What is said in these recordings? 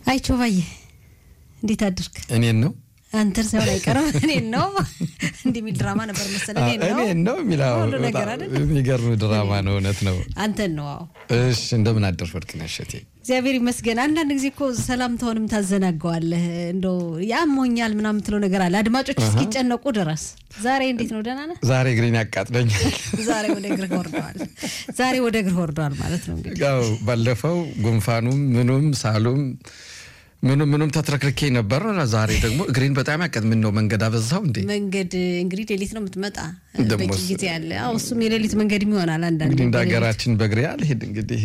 አይቼው ባየ እንዴት አድርግ? እኔን ነው አንተን ሳይሆን አይቀርም እኔን ነው። እንዲህ የሚል ድራማ ነበር መሰለህ። እኔን ነው እኔን ነው የሚለው ሁሉ ነገር አይደል? የሚገርም ድራማ ነው። እውነት ነው። አንተን ነው። አዎ እሺ እንደምን አደርሽ ወርቅነሽ እቴ? እግዚአብሔር ይመስገን። አንዳንድ ጊዜ እኮ ሰላምታውንም ታዘናገዋለህ። እንደው ያሞኛል ምናምን የምትለው ነገር አለ አድማጮች እስኪጨነቁ ድረስ። ዛሬ እንዴት ነው? ደህና ነህ? ዛሬ እግሬን ያቃጥለኛል። ዛሬ ወደ እግርህ ወርደዋል። ዛሬ ወደ እግርህ ወርደዋል ማለት ነው እንግዲህ ያው ባለፈው ጉንፋኑም ምኑም ሳሉም ምኑም ምኑም ተትረክርኬ ነበር። ዛሬ ደግሞ እግሬን በጣም ያቀጥ ምን ነው መንገድ አበዛው እንዴ? መንገድ እንግዲህ ሌሊት ነው የምትመጣ ደግሞ በቂ ጊዜ አለ። አዎ እሱም የሌሊት መንገድም ይሆናል አንዳንድ እንግዲህ እንደ ሀገራችን በእግሬ አልሄድ እንግዲህ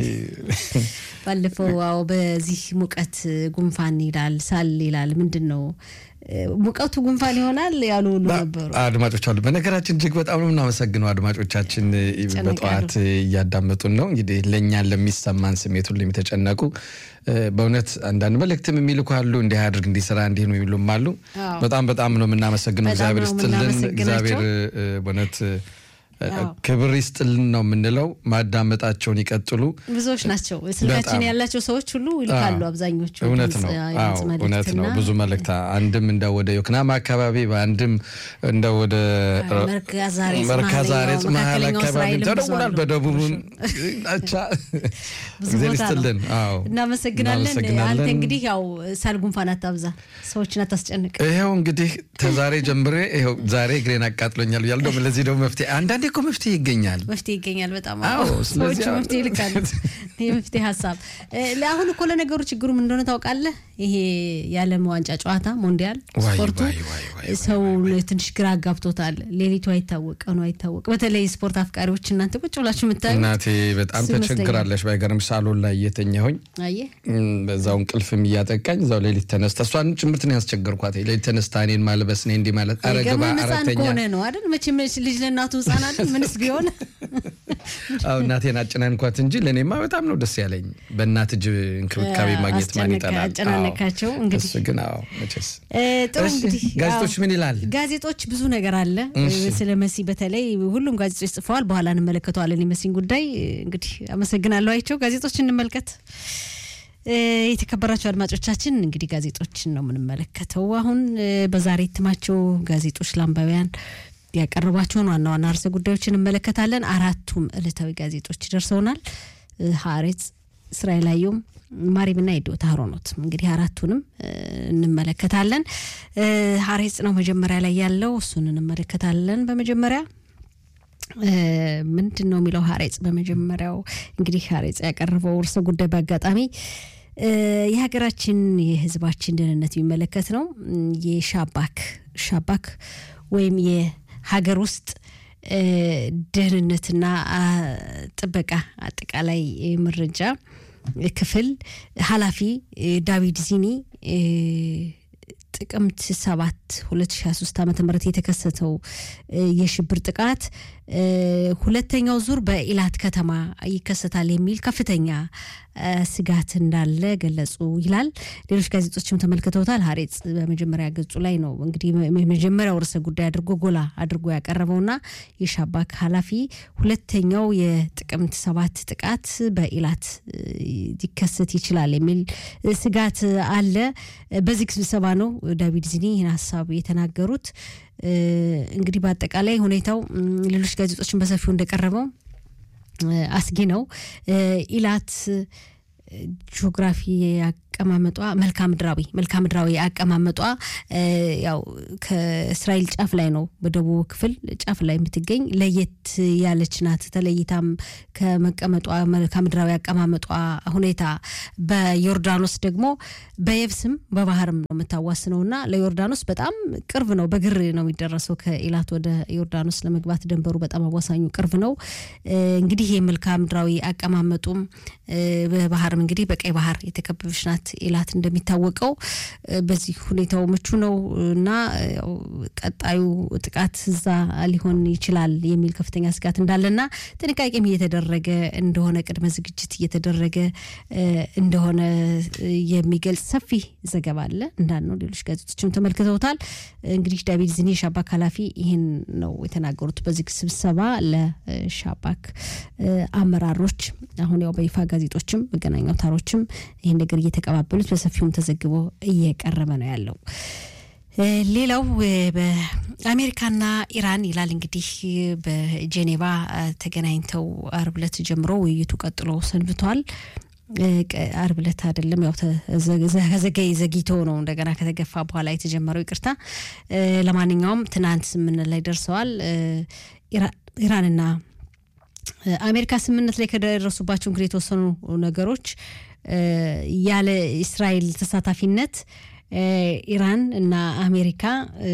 ባለፈው አዎ በዚህ ሙቀት ጉንፋን ይላል ሳል ይላል ምንድን ነው ሙቀቱ ጉንፋን ይሆናል ያሉ ሁሉ ነበሩ። አድማጮች አሉ። በነገራችን እጅግ በጣም ነው የምናመሰግነው አድማጮቻችን በጠዋት እያዳመጡን ነው። እንግዲህ ለእኛን ለሚሰማን ስሜት ሁሉ የሚተጨነቁ በእውነት አንዳንድ መልእክትም የሚልኩ አሉ። እንዲህ አድርግ እንዲህ ስራ እንዲህ ነው የሚሉም አሉ። በጣም በጣም ነው የምናመሰግነው። በጣም እግዚአብሔር ነው ይስጥልን። የምናመሰግናቸው። እግዚአብሔር በእውነት ክብር ይስጥልን ነው የምንለው። ማዳመጣቸውን ይቀጥሉ። ብዙዎች ናቸው ስልካችን በጣም። ያላቸው ሰዎች ሁሉ ይልካሉ። አብዛኞቹ እውነት ድምፅ- ነው። የድምፅ አዎ እውነት ነው። መልእክትና ብዙ መልእክት አንድም እንደ ወደ ዮክናም አካባቢ በአንድም እንደ ወደ መርካዝ ዛሬ መርካዝ ዛሬ መካከለኛው መሀል አካባቢ እስራኤልም ብዙ ተደውሏል። አሉ። በደቡብም አቻ ብዙ እግዚአብሔር ቦታ ነው። ይስጥልን። አዎ እናመሰግናለን። እናመሰግናለን። አንተ እንግዲህ ያው ሳል ጉንፋን አታብዛ፣ ሰዎችን አታስጨንቅ። ይኸው እንግዲህ ከዛሬ ጀምሬ ይኸው ዛሬ እግሬን አቃጥሎኛል ብያለሁ። ደግሞ ለዚህ ደግሞ መፍትሄ አንዳንዴ እኮ መፍትሄ ይገኛል። መፍትሄ ይገኛል። በጣም አዎ፣ ሰዎች ስለዚህ አሁን- መፍትሄ ይልካሉ። የመፍትሄ ሀሳብ እ፣ ለአሁን እኮ ለነገሩ ችግሩ ምን እንደሆነ ታውቃለህ? ይሄ የዓለም ዋንጫ ጨዋታ ሞንዲያል ዋይ፣ ስፖርቱ ዋይ፣ ዋይ፣ ዋይ፣ ሰው ትንሽ ግራ አጋብቶታል። ሌሊቱ አይታወቅ፣ ቀኑ አይታወቅ። በተለይ ስፖርት አፍቃሪዎች እናንተ ቁጭ ብላችሁ የምታዩ እናቴ በጣም እሱ ይመስለኛል። ተቸግራለች። ባይገርምሽ ሳሎን ላይ እየተኛሁኝ አየህ እም፣ በዛው እንቅልፍም እያጠቃኝ እዛው ሌሊት ተነስታ እሷን ጭምርት ነው ያስቸገርኳት። ሌሊት ተነስታ እኔን ማልበስ እኔ እንዲህ ማለት ኧረ ግባ ገመን ህፃን አራተኛ ከሆነ ነው አይደል? መቼም ልጅ ለእናቱ ህፃን አይደል? ምንስ ቢሆን አዎ እናቴን አጨናንኳት እንጂ ለእኔማ በጣም ነው ደስ ያለኝ። በእናት እጅ እንክብካቤ ማግኘት ማን አስጨነቃ- ይጠላል? አጨናነቃቸው አዎ፣ እንግዲህ። እሱ ግን አዎ መቼስ እ፣ ጥሩ እሺ፣ እንግዲህ ጋዜጦች ያው ምን ይላል? ጋዜጦች ብዙ ነገር አለ እሺ። ስለ መሲ በተለይ ሁሉም ጋዜጦች ጽፈዋል። በኋላ እንመለከተዋለን የመሲን ጉዳይ እንግዲህ አመሰግናለሁ። አይቸው ጋዜጦች እንመልከት። እ፣ የተከበራቸው አድማጮቻችን እንግዲህ ጋዜጦችን ነው የምንመለከተው። አሁን እ፣ በዛሬ እትማቸው ጋዜጦች ለአንባቢያን ያቀረቧቸውን ዋና ዋና ርዕሰ ጉዳዮችን እንመለከታለን። አራቱም ዕለታዊ ጋዜጦች ደርሰውናል። እ፣ ሀሬጽ፣ እስራኤል አየሁም፣ ማሪብና የዶታ ሀሮኖት እንግዲህ አራቱንም እ፣ እንመለከታለን። እ፣ ሀሬጽ ነው መጀመሪያ ላይ ያለው እሱን እንመለከታለን። በመጀመሪያ ምንድን ነው የሚለው ሀሬጽ በመጀመሪያው እንግዲህ ሀሬጽ ያቀረበው ርዕሰ ጉዳይ በአጋጣሚ እ፣ የሀገራችን የሕዝባችን ደህንነት የሚመለከት ነው። እም፣ የሻባክ ሻባክ ወይም የሀገር ውስጥ እ፣ ደህንነትና አ፣ ጥበቃ አጠቃላይ መረጃ ክፍል ኃላፊ እ፣ ዳዊድ ዚኒ እ፣ ጥቅምት ሰባት 2023 ዓ ም የተከሰተው እ፣ የሽብር ጥቃት እ፣ ሁለተኛው ዙር በኢላት ከተማ ይከሰታል የሚል ከፍተኛ እ፣ ስጋት እንዳለ ገለጹ ይላል። ሌሎች ጋዜጦችም ተመልክተውታል። ሀሬጽ በመጀመሪያ ገጹ ላይ ነው እንግዲህ የመጀመሪያው ርዕሰ ጉዳይ አድርጎ ጎላ አድርጎ ያቀረበውና የሻባክ ኃላፊ ሁለተኛው የጥቅምት ሰባት ጥቃት በኢላት እ፣ ሊከሰት ይችላል የሚል እ፣ ስጋት አለ። በዚህ ስብሰባ ነው ዳዊድ ዚኒ ይህን ሀሳብ የተናገሩት። እ፣ እንግዲህ በአጠቃላይ ሁኔታው እም፣ ሌሎች ጋዜጦችን በሰፊው እንደቀረበው እ፣ አስጊ ነው። እ፣ ኢላት እ፣ ጂኦግራፊ አቀማመጧ መልክዓ ምድራዊ መልክዓ ምድራዊ አቀማመጧ እ፣ ያው ከእስራኤል ጫፍ ላይ ነው፣ በደቡብ ክፍል ጫፍ ላይ የምትገኝ ለየት ያለች ናት። ተለይታም ከመቀመጧ መልክዓ ምድራዊ አቀማመጧ ሁኔታ በዮርዳኖስ ደግሞ በየብስም በባህርም ነው የምታዋስነው እና ለዮርዳኖስ በጣም ቅርብ ነው። በግር ነው የሚደረሰው ከኢላት ወደ ዮርዳኖስ ለመግባት ደንበሩ በጣም አዋሳኙ ቅርብ ነው። እ፣ እንግዲህ የመልክዓ ምድራዊ አቀማመጡም እ፣ በባህርም እንግዲህ በቀይ ባህር የተከበበች ናት ኢላት እንደሚታወቀው እ፣ በዚህ ሁኔታው ምቹ ነው እና ያው ቀጣዩ ጥቃት እዛ ሊሆን ይችላል የሚል ከፍተኛ ስጋት እንዳለና ጥንቃቄም እየተደረገ እንደሆነ ቅድመ ዝግጅት እየተደረገ እ፣ እንደሆነ እ፣ የሚገልጽ ሰፊ ዘገባ አለ እንዳልነው ሌሎች ጋዜጦችም ተመልክተውታል። እንግዲህ ዳዊድ ዚኒ የሻባክ ኃላፊ ይህን ነው የተናገሩት በዚህ ስብሰባ ለሻባክ እ፣ አመራሮች አሁን ያው በይፋ ጋዜጦችም መገናኛ አውታሮችም ይህን ነገር እየተቀባ እንደሚቀባበሉት በሰፊውም ተዘግቦ እየቀረበ ነው ያለው። ሌላው በአሜሪካና ኢራን ይላል እንግዲህ በጄኔቫ ተገናኝተው አርብ ዕለት ጀምሮ ውይይቱ ቀጥሎ ሰንብቷል። አርብ ዕለት አይደለም ያው ዘገይ ዘግይቶ ነው እንደገና ከተገፋ በኋላ የተጀመረው ይቅርታ። ለማንኛውም ትናንት ስምምነት ላይ ደርሰዋል። ኢራንና አሜሪካ ስምምነት ላይ ከደረሱባቸው እንግዲህ የተወሰኑ ነገሮች ያለ እስራኤል ተሳታፊነት ኢራን እና አሜሪካ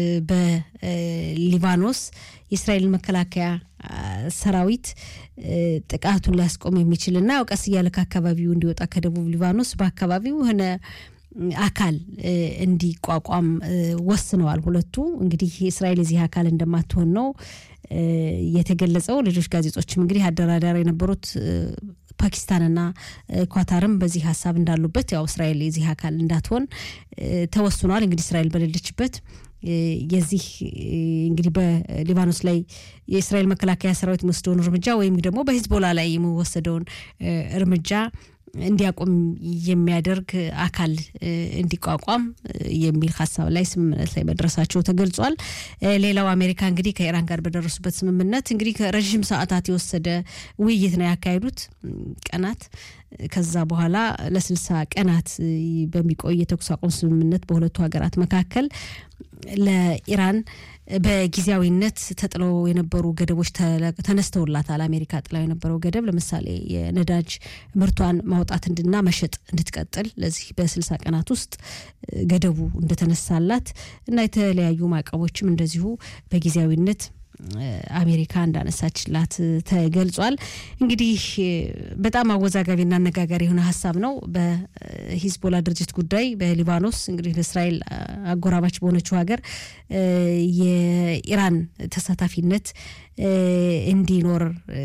በሊባኖስ የእስራኤልን መከላከያ ሰራዊት ጥቃቱን ሊያስቆም የሚችልና ያው ቀስ እያለ ከአካባቢው እንዲወጣ ከደቡብ ሊባኖስ በአካባቢው የሆነ አካል እንዲቋቋም ወስነዋል። ሁለቱ እንግዲህ እስራኤል የዚህ አካል እንደማትሆን ነው የተገለጸው። ሌሎች ጋዜጦችም እንግዲህ አደራዳሪ የነበሩት ፓኪስታንና ኳታርም በዚህ ሀሳብ እንዳሉበት ያው እስራኤል የዚህ አካል እንዳትሆን ተወስኗል። እንግዲህ እስራኤል በሌለችበት የዚህ እንግዲህ በሊባኖስ ላይ የእስራኤል መከላከያ ሰራዊት የሚወስደውን እርምጃ ወይም ደግሞ በሂዝቦላ ላይ የሚወሰደውን እርምጃ እንዲያቆም የሚያደርግ አካል እንዲቋቋም የሚል ሀሳብ ላይ ስምምነት ላይ መድረሳቸው ተገልጿል። ሌላው አሜሪካ እንግዲህ ከኢራን ጋር በደረሱበት ስምምነት እንግዲህ ከረዥም ሰዓታት የወሰደ ውይይት ነው ያካሄዱት ቀናት። ከዛ በኋላ ለስልሳ ቀናት በሚቆይ የተኩስ አቁም ስምምነት በሁለቱ ሀገራት መካከል ለኢራን በጊዜያዊነት ተጥለው የነበሩ ገደቦች ተነስተውላታል። አሜሪካ ጥላው የነበረው ገደብ ለምሳሌ የነዳጅ ምርቷን ማውጣት እንድና መሸጥ እንድትቀጥል ለዚህ በስልሳ ቀናት ውስጥ ገደቡ እንደተነሳላት እና የተለያዩ ማዕቀቦችም እንደዚሁ በጊዜያዊነት አሜሪካ እንዳነሳችላት ተገልጿል። እንግዲህ በጣም አወዛጋቢና አነጋጋሪ የሆነ ሀሳብ ነው። በሂዝቦላ ድርጅት ጉዳይ በሊባኖስ እንግዲህ ለእስራኤል አጎራባች በሆነችው ሀገር የኢራን ተሳታፊነት እንዲኖር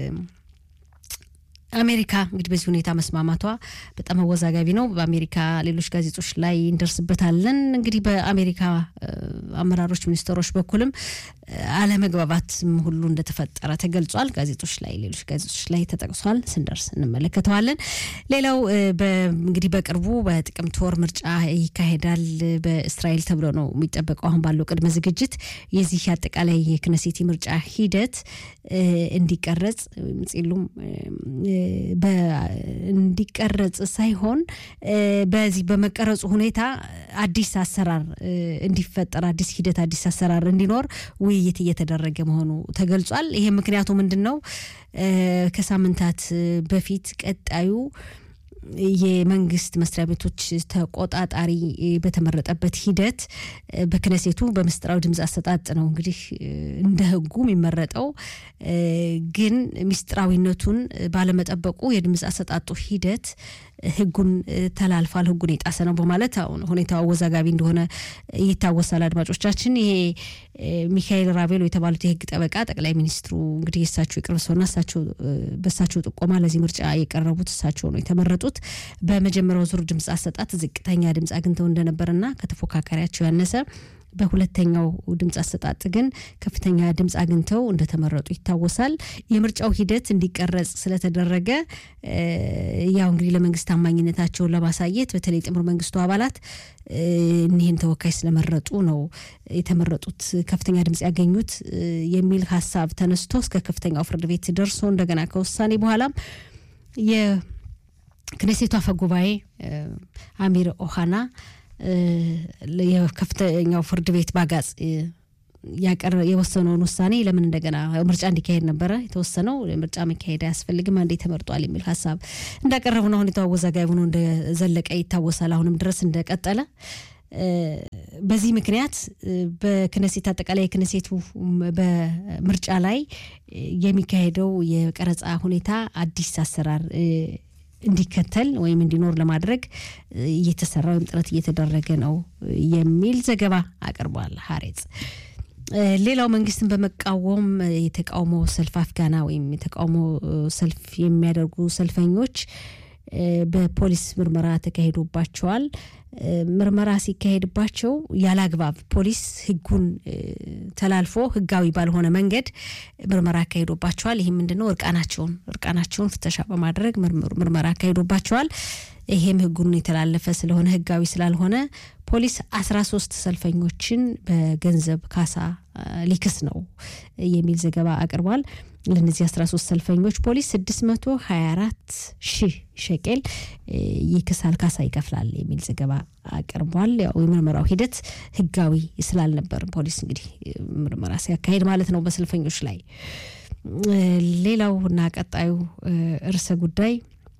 አሜሪካ እንግዲህ በዚህ ሁኔታ መስማማቷ በጣም አወዛጋቢ ነው። በአሜሪካ ሌሎች ጋዜጦች ላይ እንደርስበታለን። እንግዲህ በአሜሪካ አመራሮች፣ ሚኒስትሮች በኩልም አለመግባባትም ሁሉ እንደተፈጠረ ተገልጿል። ጋዜጦች ላይ ሌሎች ጋዜጦች ላይ ተጠቅሷል። ስንደርስ እንመለከተዋለን። ሌላው እንግዲህ በቅርቡ በጥቅምት ወር ምርጫ ይካሄዳል በእስራኤል ተብሎ ነው የሚጠበቀው። አሁን ባለው ቅድመ ዝግጅት የዚህ አጠቃላይ የክነሴት ምርጫ ሂደት እንዲቀረጽ ጺሉም እንዲቀረጽ ሳይሆን በዚህ በመቀረጹ ሁኔታ አዲስ አሰራር እንዲፈጠር አዲስ ሂደት አዲስ አሰራር እንዲኖር ውይይት እየተደረገ መሆኑ ተገልጿል። ይሄ ምክንያቱ ምንድን ነው? ከሳምንታት በፊት ቀጣዩ የመንግስት መስሪያ ቤቶች ተቆጣጣሪ በተመረጠበት ሂደት በክነሴቱ በምስጢራዊ ድምፅ አሰጣጥ ነው እንግዲህ እንደ ሕጉ የሚመረጠው። ግን ምስጢራዊነቱን ባለመጠበቁ የድምፅ አሰጣጡ ሂደት ሕጉን ተላልፏል፣ ሕጉን የጣሰ ነው በማለት አሁን ሁኔታው አወዛጋቢ እንደሆነ ይታወሳል። አድማጮቻችን ይሄ ሚካኤል ራቤሎ የተባሉት የህግ ጠበቃ ጠቅላይ ሚኒስትሩ እንግዲህ የእሳቸው የቅርብ ሰውና እሳቸው በእሳቸው ጥቆማ ለዚህ ምርጫ የቀረቡት እሳቸው ነው የተመረጡት። በመጀመሪያው ዙር ድምፅ አሰጣት ዝቅተኛ ድምፅ አግኝተው እንደነበርና ከተፎካካሪያቸው ያነሰ በሁለተኛው ድምፅ አሰጣጥ ግን ከፍተኛ ድምፅ አግኝተው እንደተመረጡ ይታወሳል። የምርጫው ሂደት እንዲቀረጽ ስለተደረገ ያው እንግዲህ ለመንግስት ታማኝነታቸውን ለማሳየት በተለይ ጥምር መንግስቱ አባላት እኒህን ተወካይ ስለመረጡ ነው የተመረጡት ከፍተኛ ድምፅ ያገኙት የሚል ሀሳብ ተነስቶ እስከ ከፍተኛው ፍርድ ቤት ደርሶ እንደገና ከውሳኔ በኋላም የክኔሴቱ አፈ ጉባኤ አሚር ኦሃና የከፍተኛው ፍርድ ቤት ባጋጽ የወሰነውን ውሳኔ ለምን እንደገና ምርጫ እንዲካሄድ ነበረ የተወሰነው። ምርጫ መካሄድ አያስፈልግም አንዴ ተመርጧል የሚል ሀሳብ እንዳቀረቡ ነው። ሁኔታው አወዛጋቢ ሆኖ እንደዘለቀ ይታወሳል። አሁንም ድረስ እንደቀጠለ በዚህ ምክንያት በክነሴት አጠቃላይ የክነሴቱ በምርጫ ላይ የሚካሄደው የቀረጻ ሁኔታ አዲስ አሰራር እንዲከተል ወይም እንዲኖር ለማድረግ እየተሰራ ወይም ጥረት እየተደረገ ነው የሚል ዘገባ አቅርቧል ሀሬጽ። ሌላው መንግስትን በመቃወም የተቃውሞ ሰልፍ አፍጋና ወይም የተቃውሞ ሰልፍ የሚያደርጉ ሰልፈኞች በፖሊስ ምርመራ ተካሂዶባቸዋል። ምርመራ ሲካሄድባቸው ያለ አግባብ ፖሊስ ሕጉን ተላልፎ ሕጋዊ ባልሆነ መንገድ ምርመራ አካሂዶባቸዋል። ይህ ምንድነው? እርቃናቸውን እርቃናቸውን ፍተሻ በማድረግ ምርመራ አካሂዶባቸዋል። ይሄም ህጉን የተላለፈ ስለሆነ ህጋዊ ስላልሆነ ፖሊስ አስራ ሶስት ሰልፈኞችን በገንዘብ ካሳ ሊክስ ነው የሚል ዘገባ አቅርቧል። ለእነዚህ 13 ሰልፈኞች ፖሊስ 624 ሺህ ሸቄል ይክሳል፣ ካሳ ይከፍላል የሚል ዘገባ አቅርቧል። ያው የምርመራው ሂደት ህጋዊ ስላልነበር ፖሊስ እንግዲህ ምርመራ ሲያካሄድ ማለት ነው በሰልፈኞች ላይ። ሌላው እና ቀጣዩ ርዕሰ ጉዳይ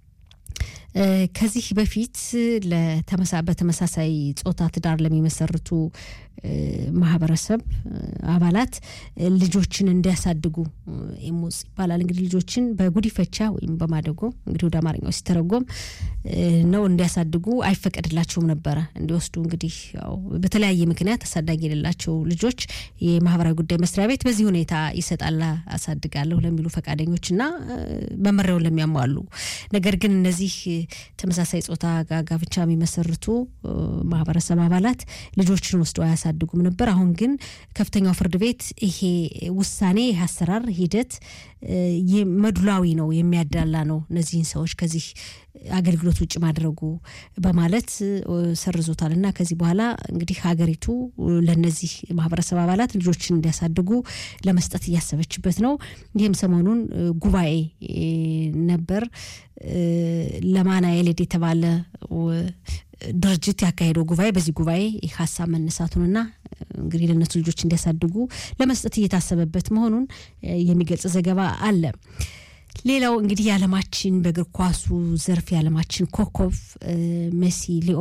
ከዚህ በፊት በተመሳሳይ ጾታ ትዳር ለሚመሰርቱ ማህበረሰብ አባላት ልጆችን እንዲያሳድጉ ኢሙጽ ይባላል። እንግዲህ ልጆችን በጉዲፈቻ ወይም በማደጎ እንግዲህ ወደ አማርኛው ሲተረጎም ነው እንዲያሳድጉ አይፈቀድላቸውም ነበረ እንዲወስዱ። እንግዲህ ያው በተለያየ ምክንያት አሳዳጊ የሌላቸው ልጆች የማህበራዊ ጉዳይ መስሪያ ቤት በዚህ ሁኔታ ይሰጣል አሳድጋለሁ ለሚሉ ፈቃደኞች እና መመሪያውን ለሚያሟሉ ነገር ግን እነዚህ ተመሳሳይ ጾታ ጋብቻ የሚመሰርቱ ማህበረሰብ አባላት ልጆችን ወስደው አያሳድጉም ነበር። አሁን ግን ከፍተኛው ፍርድ ቤት ይሄ ውሳኔ ይህ አሰራር ሂደት መድሏዊ ነው፣ የሚያዳላ ነው፣ እነዚህን ሰዎች ከዚህ አገልግሎት ውጭ ማድረጉ በማለት ሰርዞታል እና ከዚህ በኋላ እንግዲህ ሀገሪቱ ለነዚህ ማህበረሰብ አባላት ልጆችን እንዲያሳድጉ ለመስጠት እያሰበችበት ነው። ይህም ሰሞኑን ጉባኤ ነበር። ለማና የሌድ የተባለ ድርጅት ያካሄደው ጉባኤ በዚህ ጉባኤ ሀሳብ መነሳቱንና እንግዲህ ለእነሱ ልጆች እንዲያሳድጉ ለመስጠት እየታሰበበት መሆኑን የሚገልጽ ዘገባ አለ። ሌላው እንግዲህ የዓለማችን በእግር ኳሱ ዘርፍ የዓለማችን ኮከብ ሜሲ ሊኦ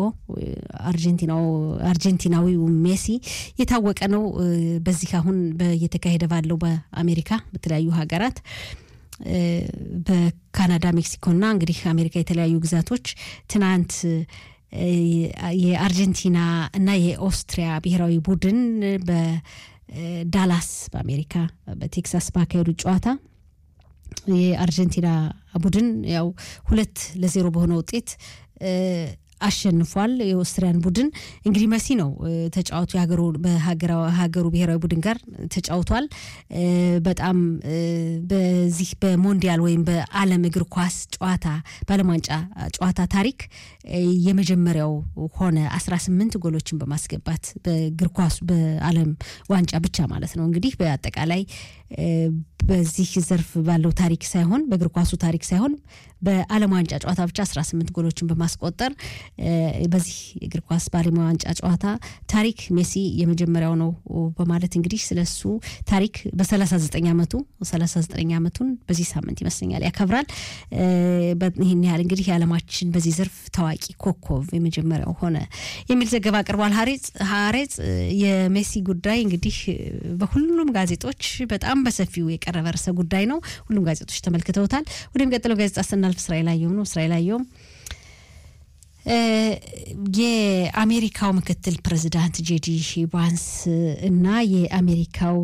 አርጀንቲናዊው ሜሲ የታወቀ ነው። በዚህ አሁን እየተካሄደ ባለው በአሜሪካ በተለያዩ ሀገራት በካናዳ፣ ሜክሲኮና እንግዲህ አሜሪካ የተለያዩ ግዛቶች ትናንት የአርጀንቲና እና የኦስትሪያ ብሔራዊ ቡድን በዳላስ በአሜሪካ በቴክሳስ ባካሄዱ ጨዋታ የአርጀንቲና ቡድን ያው ሁለት ለዜሮ በሆነ ውጤት አሸንፏል። የኦስትሪያን ቡድን እንግዲህ መሲ ነው ተጫዋቱ በሀገሩ ብሔራዊ ቡድን ጋር ተጫውቷል። በጣም በዚህ በሞንዲያል ወይም በዓለም እግር ኳስ ጨዋታ በዓለም ዋንጫ ጨዋታ ታሪክ የመጀመሪያው ሆነ 18 ጎሎችን በማስገባት በእግር ኳሱ በዓለም ዋንጫ ብቻ ማለት ነው እንግዲህ በአጠቃላይ በዚህ ዘርፍ ባለው ታሪክ ሳይሆን በእግር ኳሱ ታሪክ ሳይሆን በዓለም ዋንጫ ጨዋታ ብቻ 18 ጎሎችን በማስቆጠር በዚህ እግር ኳስ በዓለም ዋንጫ ጨዋታ ታሪክ ሜሲ የመጀመሪያው ነው በማለት እንግዲህ ስለሱ ታሪክ በ39 ዓመቱ 39 ዓመቱን በዚህ ሳምንት ይመስለኛል ያከብራል። ይህን ያህል እንግዲህ የዓለማችን በዚህ ዘርፍ ታዋቂ ኮከብ የመጀመሪያው ሆነ የሚል ዘገባ አቅርቧል። ሀሬጽ የሜሲ ጉዳይ እንግዲህ በሁሉም ጋዜጦች በጣም በሰፊው የቀረበ ርዕሰ ጉዳይ ነው። ሁሉም ጋዜጦች ተመልክተውታል። ወደሚቀጥለው ጋዜጣ ስናልፍ እስራኤል አየሁም ነው። እስራኤል አየሁም የአሜሪካው ምክትል ፕሬዚዳንት ጄዲ ቫንስ እና የአሜሪካው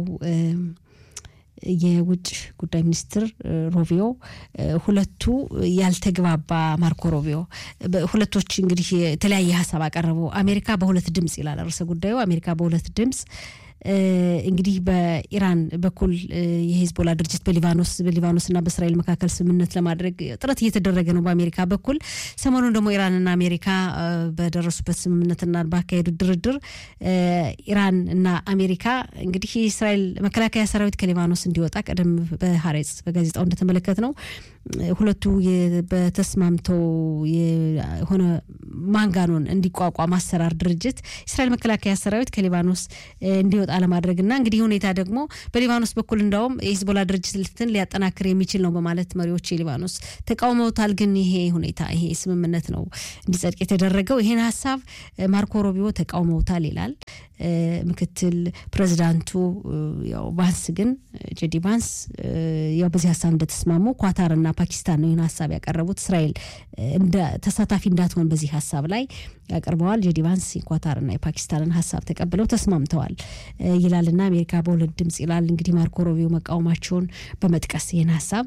የውጭ ጉዳይ ሚኒስትር ሮቢዮ ሁለቱ ያልተግባባ ማርኮ ሮቢዮ ሁለቶች እንግዲህ የተለያየ ሀሳብ አቀረቡ። አሜሪካ በሁለት ድምፅ ይላል ርዕሰ ጉዳዩ። አሜሪካ በሁለት ድምፅ እንግዲህ በኢራን በኩል የሂዝቦላ ድርጅት በሊባኖስ በሊባኖስና በእስራኤል መካከል ስምምነት ለማድረግ ጥረት እየተደረገ ነው በአሜሪካ በኩል። ሰሞኑን ደግሞ ኢራንና አሜሪካ በደረሱበት ስምምነትና ባካሄዱት ድርድር ኢራን እና አሜሪካ እንግዲህ የእስራኤል መከላከያ ሰራዊት ከሊባኖስ እንዲወጣ ቀደም በሀሬጽ በጋዜጣው እንደተመለከት ነው ሁለቱ በተስማምተው የሆነ ማንጋኖን እንዲቋቋም አሰራር ድርጅት የእስራኤል መከላከያ ሰራዊት ከሊባኖስ እንዲወጣ ለማድረግና እንግዲህ ሁኔታ ደግሞ በሊባኖስ በኩል እንዳውም የሂዝቦላ ድርጅትን ሊያጠናክር የሚችል ነው በማለት መሪዎች የሊባኖስ ተቃውመውታል። ግን ይሄ ሁኔታ ይሄ ስምምነት ነው እንዲጸድቅ የተደረገው። ይሄን ሀሳብ ማርኮ ሮቢዮ ተቃውመውታል ይላል ምክትል ፕሬዚዳንቱ። ያው ቫንስ ግን ጄዲ ቫንስ ያው በዚህ ሀሳብ እንደተስማሙ ኳታርና ፓኪስታን ነው ይህን ሀሳብ ያቀረቡት። እስራኤል ተሳታፊ እንዳትሆን በዚህ ሀሳብ ላይ ያቀርበዋል። ጄዲ ቫንስ የኳታርና የፓኪስታንን ሀሳብ ተቀብለው ተስማምተዋል ይላልና አሜሪካ በሁለት ድምጽ ይላል። እንግዲህ ማርኮ ሮቢዮ መቃወማቸውን በመጥቀስ ይህን ሀሳብ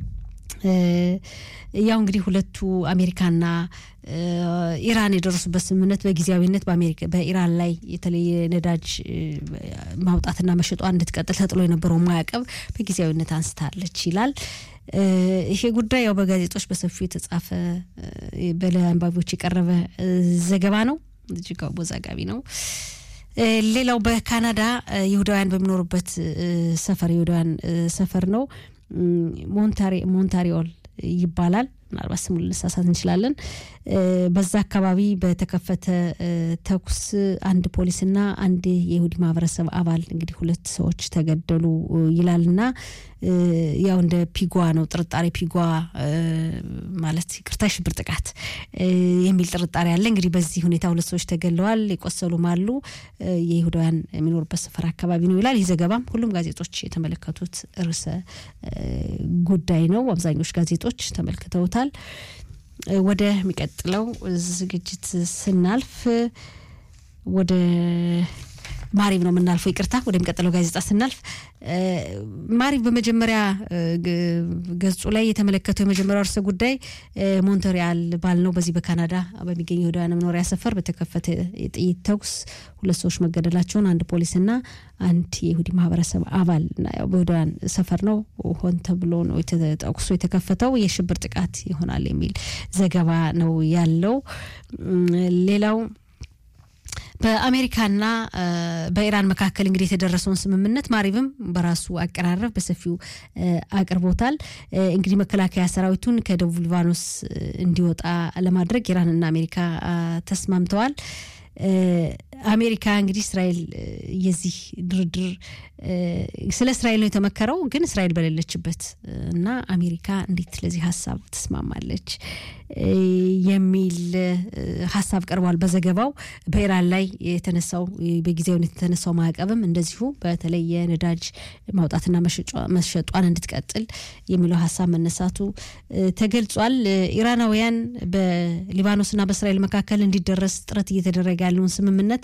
ያው እንግዲህ ሁለቱ አሜሪካና ኢራን የደረሱበት ስምምነት በጊዜያዊነት በኢራን ላይ የተለየ ነዳጅ ማውጣትና መሸጧ እንድትቀጥል ተጥሎ የነበረው ማዕቀብ በጊዜያዊነት አንስታለች ይላል። ይሄ ጉዳይ ያው በጋዜጦች በሰፊው የተጻፈ ለአንባቢዎች የቀረበ ዘገባ ነው። እጅግ አወዛጋቢ ነው። ሌላው በካናዳ ይሁዳውያን በሚኖሩበት ሰፈር ይሁዳውያን ሰፈር ነው። ሞንታሪኦል ይባላል። ምናልባት ስሙ ልንሳሳት እንችላለን። በዛ አካባቢ በተከፈተ ተኩስ አንድ ፖሊስና አንድ የይሁዲ ማህበረሰብ አባል እንግዲህ ሁለት ሰዎች ተገደሉ ይላልና ያው እንደ ፒጓ ነው ጥርጣሬ ፒጓ ማለት ይቅርታ ሽብር ጥቃት የሚል ጥርጣሬ አለ። እንግዲህ በዚህ ሁኔታ ሁለት ሰዎች ተገለዋል፣ የቆሰሉም አሉ። የይሁዳውያን የሚኖሩበት ስፍራ አካባቢ ነው ይላል ይህ ዘገባም። ሁሉም ጋዜጦች የተመለከቱት ርዕሰ ጉዳይ ነው። አብዛኞቹ ጋዜጦች ተመልክተውታል። ወደ ሚቀጥለው ዝግጅት ስናልፍ ወደ ማሪብ ነው የምናልፈው። ይቅርታ ወደሚቀጥለው ጋዜጣ ስናልፍ ማሪብ በመጀመሪያ ገጹ ላይ የተመለከተው የመጀመሪያው ርዕሰ ጉዳይ ሞንትሪያል ባል ነው። በዚህ በካናዳ በሚገኘው ይሁዳውያን መኖሪያ ሰፈር በተከፈተ የጥይት ተኩስ ሁለት ሰዎች መገደላቸውን አንድ ፖሊስና አንድ የይሁዲ ማህበረሰብ አባል በይሁዳውያን ሰፈር ነው ሆን ተብሎ ነው ተኩሱ የተከፈተው የሽብር ጥቃት ይሆናል የሚል ዘገባ ነው ያለው። ሌላው በአሜሪካና በኢራን መካከል እንግዲህ የተደረሰውን ስምምነት ማሪብም በራሱ አቀራረብ በሰፊው አቅርቦታል። እንግዲህ መከላከያ ሰራዊቱን ከደቡብ ሊባኖስ እንዲወጣ ለማድረግ ኢራንና አሜሪካ ተስማምተዋል። አሜሪካ እንግዲህ እስራኤል የዚህ ድርድር ስለ እስራኤል ነው የተመከረው፣ ግን እስራኤል በሌለችበት እና አሜሪካ እንዴት ለዚህ ሀሳብ ትስማማለች የሚል ሀሳብ ቀርቧል በዘገባው። በኢራን ላይ የተነሳው በጊዜያዊነት የተነሳው ማዕቀብም እንደዚሁ በተለይ የነዳጅ ማውጣትና መሸጧን እንድትቀጥል የሚለው ሀሳብ መነሳቱ ተገልጿል። ኢራናውያን በሊባኖስና በእስራኤል መካከል እንዲደረስ ጥረት እየተደረገ ያለውን ስምምነት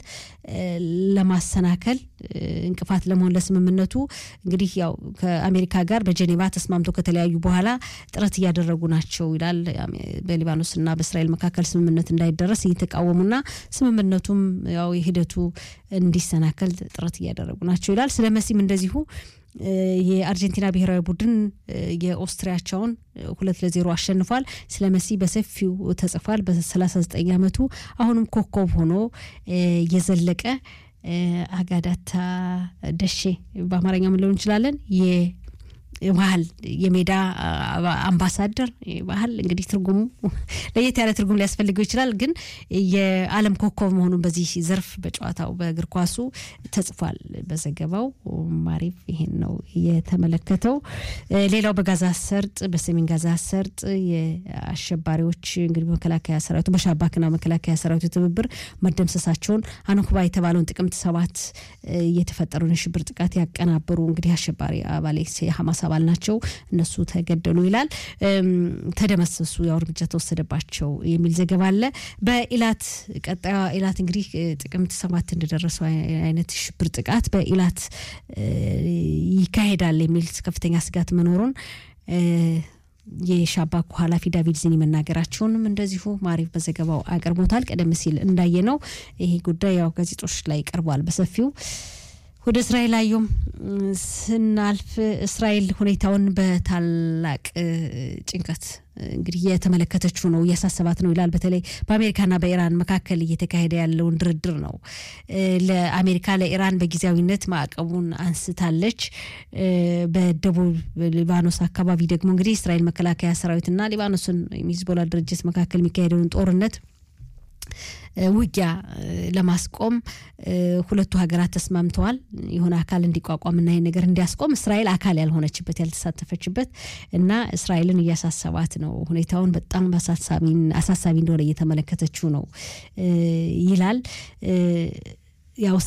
ለማሰናከል እንቅፋት ለመሆን ለስምምነቱ እንግዲህ ያው ከአሜሪካ ጋር በጀኔቫ ተስማምቶ ከተለያዩ በኋላ ጥረት እያደረጉ ናቸው ይላል። በሊባኖስና በእስራኤል መካከል ስምምነት እንዳይደረስ እየተቃወሙና ስምምነቱም ያው የሂደቱ እንዲሰናከል ጥረት እያደረጉ ናቸው ይላል። ስለ መሲም እንደዚሁ የአርጀንቲና ብሔራዊ ቡድን የኦስትሪያቸውን ሁለት ለዜሮ አሸንፏል። ስለ መሲ በሰፊው ተጽፏል። በ39 ዓመቱ አሁንም ኮከብ ሆኖ የዘለቀ አጋዳታ ደሼ በአማርኛ ምን ሊሆን እንችላለን ባህል የሜዳ አምባሳደር ባህል እንግዲህ ትርጉሙ ለየት ያለ ትርጉም ሊያስፈልገው ይችላል። ግን የዓለም ኮከብ መሆኑን በዚህ ዘርፍ በጨዋታው በእግር ኳሱ ተጽፏል በዘገባው። ማሪፍ ይሄን ነው የተመለከተው። ሌላው በጋዛ ሰርጥ በሰሜን ጋዛ ሰርጥ የአሸባሪዎች እንግዲህ መከላከያ ሰራዊቱ በሻባክና መከላከያ ሰራዊቱ ትብብር መደምሰሳቸውን አኖክባ የተባለውን ጥቅምት ሰባት የተፈጠረውን የሽብር ጥቃት ያቀናበሩ እንግዲህ አሸባሪ አባሌ የሐማስ አባል ናቸው። እነሱ ተገደሉ ይላል። ተደመሰሱ፣ ያው እርምጃ ተወሰደባቸው የሚል ዘገባ አለ። በኢላት ቀጣዩ ኢላት እንግዲህ ጥቅምት ሰባት እንደደረሰው አይነት ሽብር ጥቃት በኢላት ይካሄዳል የሚል ከፍተኛ ስጋት መኖሩን የሻባኩ ኃላፊ ዳቪድ ዚኒ መናገራቸውንም እንደዚሁ ማሪፍ በዘገባው አቅርቦታል። ቀደም ሲል እንዳየ ነው ይሄ ጉዳይ ያው ጋዜጦች ላይ ቀርቧል በሰፊው። ወደ እስራኤል አየም ስናልፍ እስራኤል ሁኔታውን በታላቅ ጭንቀት እንግዲህ የተመለከተችው ነው እያሳሰባት ነው ይላል። በተለይ በአሜሪካና በኢራን መካከል እየተካሄደ ያለውን ድርድር ነው። ለአሜሪካ ለኢራን በጊዜያዊነት ማዕቀቡን አንስታለች። በደቡብ ሊባኖስ አካባቢ ደግሞ እንግዲህ እስራኤል መከላከያ ሰራዊትና ሊባኖስን ሂዝቦላ ድርጅት መካከል የሚካሄደውን ጦርነት ውጊያ ለማስቆም ሁለቱ ሀገራት ተስማምተዋል። የሆነ አካል እንዲቋቋምና ይህ ነገር እንዲያስቆም እስራኤል አካል ያልሆነችበት ያልተሳተፈችበት እና እስራኤልን እያሳሰባት ነው። ሁኔታውን በጣም አሳሳቢ እንደሆነ እየተመለከተችው ነው ይላል። ያው